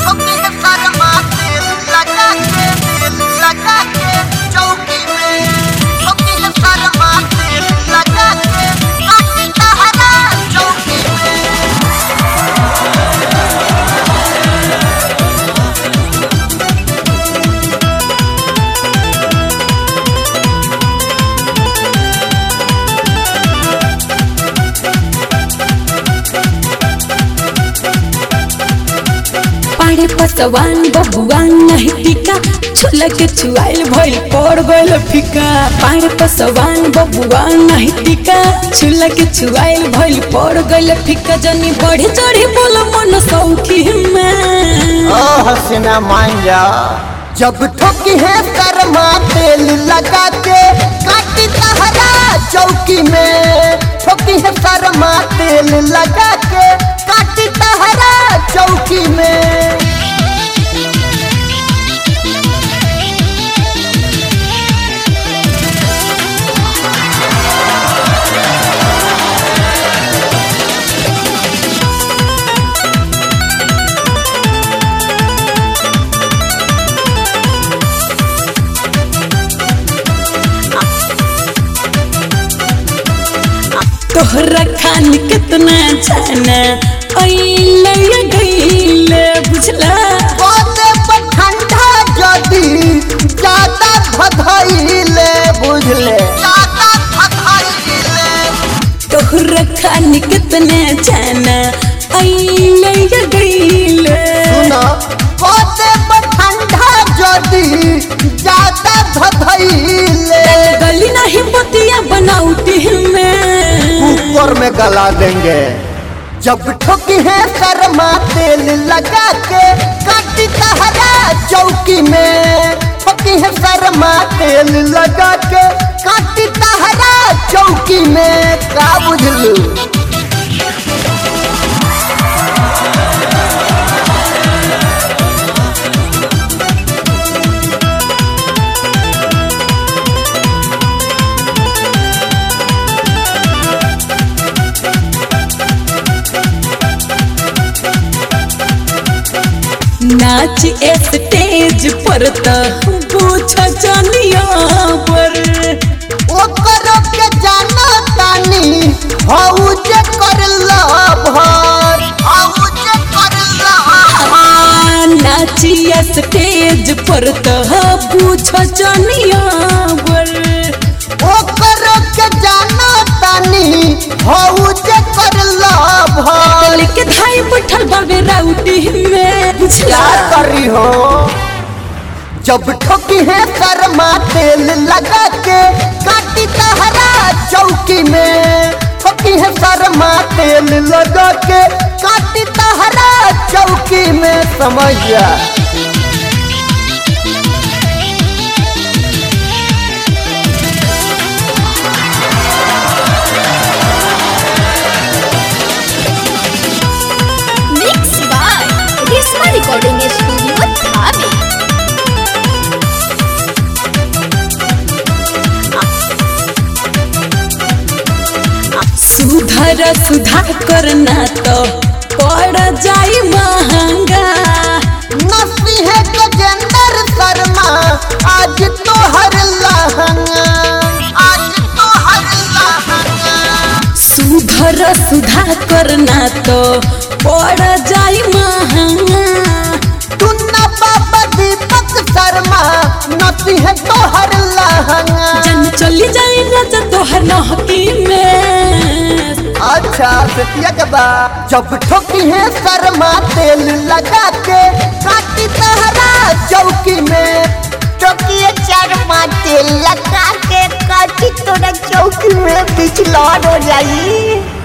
ठोकी है शर्मा तेल लगा के लगा के चौकी में ठोकी है शर्मा तेल लगा के काटी तहरा चौकी में पाड़े पसवान बबुआन नहीं टिका छुला के छुआइल भइल पड़ गइल फिका पाड़े पसवान बबुआन नहीं टिका छुला के छुआइल भइल पड़ गइल फिका जनी बढ़ी चढ़ी बोल मन सौखी में ओ हसीना मान जा जब ठोकी है कर्मा तेल लगा के काटी तहरा चौकी में ठोकी है कर्मा तेल लगा के काटी तहरा चौकी में तोहरा खान कितना जाना अइले गइले बुझला बोले पर ठंडा जदी ज्यादा भधइले बुझले ज्यादा भधइले तोहरा खान कितना जाना अइले गइले सुना बोले पर ठंडा जदी ज्यादा भधइले गली नहीं बतिया बनाउती में कुकर में गला देंगे जब ठोकी है कर्मा तेल लगा के काटी तहरा चौकी में ठोकी है कर्मा तेल लगा के काटी तहरा चौकी में का बुझलू नाच स्टेज पर त पूछ जानिया पर ओकर के जाना तानी हऊ जे कर भर हऊ जे कर आ, नाच स्टेज पर त पूछ जानिया पर ओकर के जाना तानी हऊ जे कर भर लेके धाई बैठल बाबे राउटी में बुझला क्या करी हो जब ठोकी है कर्मा तेल लगा के काटी तहरा चौकी में ठोकी है कर्मा तेल लगा के काटी तहरा चौकी में समझ जा Mixed by Risma Recording Studio, Dhabi. सुधर सुधा करना तो पड़ जाई महंगा नसी है गजेंद्र शर्मा आज तो हर लहंगा आज तो हर लहंगा सुधर सुधा करना तो पड़ जाई महंगा टुन्ना बाबा दीपक शर्मा नसी है तो हर लहंगा जन चली जाई राजा तोहर नहकी में अच्छा सतिया के बाद जब ठोकी है शर्मा तेल लगा के काटी तहरा चौकी में ठोकी है शर्मा तेल लगा के काटी तोरा चौकी में बिचलौर हो जाई